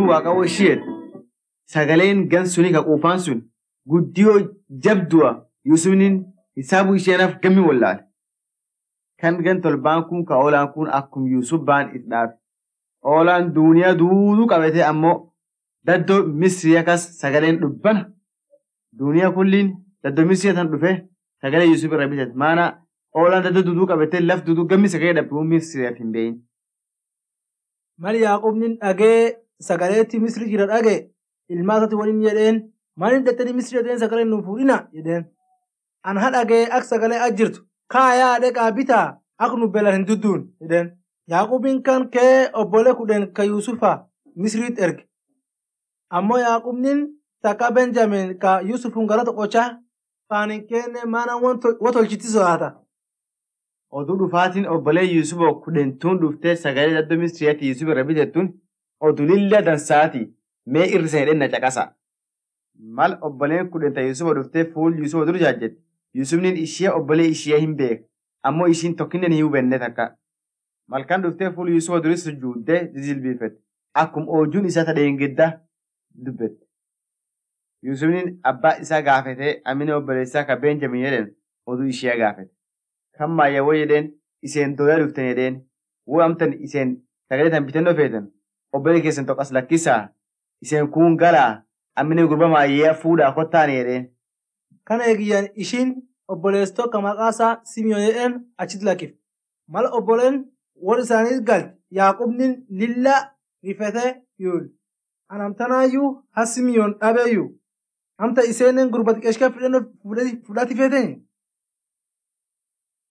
waaqa ishiyeet sagaleen gan suni ka quufaan sun guddiyoo jabdu'a Yuusufnin hisaabu isheenaaf gammi wallaale. Kan gan tolbaan kun ka oolaan kun akkum Yuusuf baan is dhaabe. Oolaan duuniyaa duuduu qabate ammoo daddoo Misrii akkas sagaleen dhubbana. Duuniyaa kulliin daddoo Misrii tan dhufe sagalee Yuusuf irra bitate. Maana oolaan daddoo duuduu qabate laf duuduu gammi sagalee dhabduu Misriyaaf hin beeyin. Mal Yaaqubnin dhagee sagaleetti Misri jira dhage ilmaa isaatti waliin jedheen maaliin dhattanii Misri jedheen sagalee nuuf fuudhina jedheen. An hadhagee ak sagalee ajjirtu kaayaa dhaqaa bitaa ak nu beelan hin dudduun jedheen. Yaaqubin kan kee obbolee kudhan ka Yuusufa Misriit erge. Ammoo Yaaqubnin takka Benjamin ka Yuusufun galata qochaa faanin kenne maana watolchiti sodaata. Oduu dhufaatiin obbolee Yuusufoo kudhentuun dhuftee sagalee daddoo Misriyaatti Yuusuf irra bitettuun oduu lilla dansaati mee irri sana na caqasa. Mal obboleen kudhenta Yuusufoo dhuftee fuul Yuusufoo dur jaajjette. Yuusufnin ishee obbolee ishee hin beek ammoo ishiin tokkinnen hin hubenne takka. Malkan dhuftee fuul Yuusufoo duris sujuuddee jijilbiifette. Akkum oojuun isaa tadheengedda dubbette. Yuusufnin abbaa isaa gaafatee amina obboleessaa ka Beenjamin jedhan oduu ishee gaafate. Kan maayyawoo jedheen iseen dooyaa dhuftan jedheen woo amtan iseen sagalee tan bitannoo feetan obbolee keessan tokkas lakkisaa iseen kun galaa amina gurba maayyee fuudhaa kottaan jedheen. Kana eegiyyaan ishiin obboleessitoo ka maqaasaa Simiyoon jedheen achitti lakkif. Mala obboleen warri isaanii galti Yaaqubnin lilla rifatee yuul. Anamtanaayyuu ha Simiyoon dhabeeyyuu. Amta iseen gurba xiqqeeshkaa fudhati feetanii